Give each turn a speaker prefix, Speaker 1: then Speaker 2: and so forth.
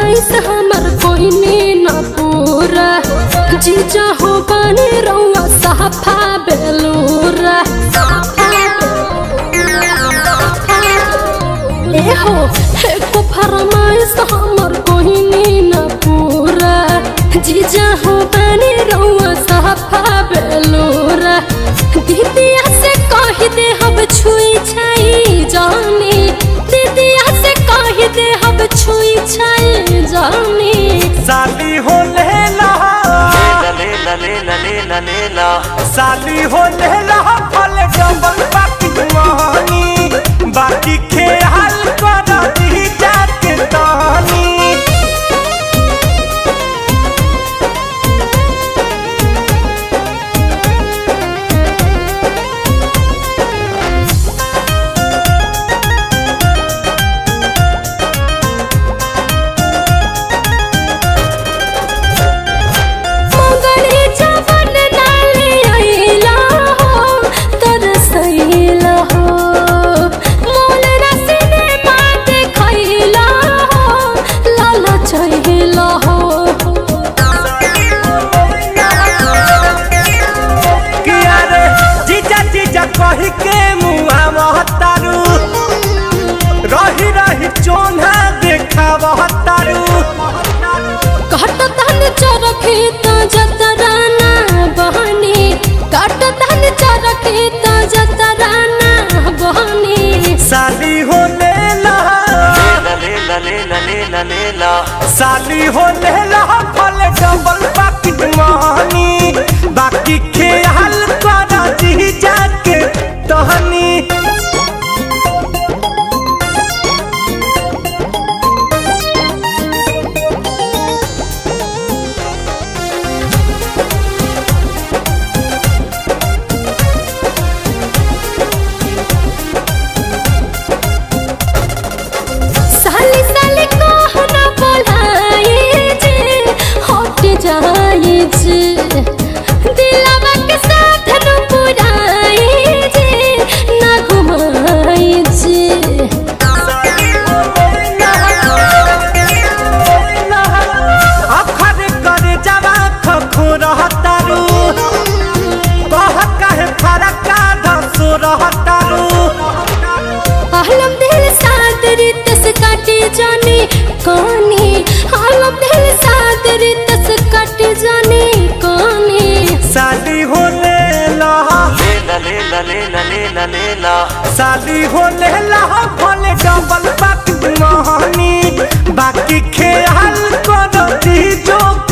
Speaker 1: फरमाइश हमर कोइनी न पूरा जीजा हो बने रउआ साफा बेलूरा ए हो एको फरमाइश हमर कोइनी न पूरा जीजा हो बने रउआ साफा बेलूरा दीदिया से कह दे हम छुई छाई जानी दीदिया से कह दे हम छुई छाई जानी
Speaker 2: साली हो लेला
Speaker 3: lela lela lela lela
Speaker 2: साली हो लेला फल डबल बाकी मोहनी बाकी खेल कर दी जाके तानी
Speaker 1: मंगली जवन नाली आइला हो तरसैला हो मोल रसने मात खैला हो लाला चहिला हो
Speaker 2: किया रे जीजा जीजा कही के मुआ महतारू रही रही चोना देखा महतारू
Speaker 1: काट तन चरखी त जतराना बहनी काट तन चरखी त जतराना बहनी
Speaker 2: साली हो लेला
Speaker 3: lela lela lela lela
Speaker 2: साली हो लेला फल डबल बाकी मोहनी बाकी खेल कर दी जाके तहनी
Speaker 1: साली साली कहना बोलाए जे हट जाए जे दिलवा के साथ न पुराए जे ना घुमाए जे
Speaker 2: अखर कर जवा खखो रहतारू कह कहे फरका धसो रहतारू
Speaker 1: आलम दिल साथ रितस काटे जाने कहानी आलम दिल साथ रितस काटे जाने कहानी
Speaker 2: साली हो लेला
Speaker 3: lela lela lela lela lela
Speaker 2: साली हो लेला भले डबल बाकी मोहनी बाकी खेल कर दी जो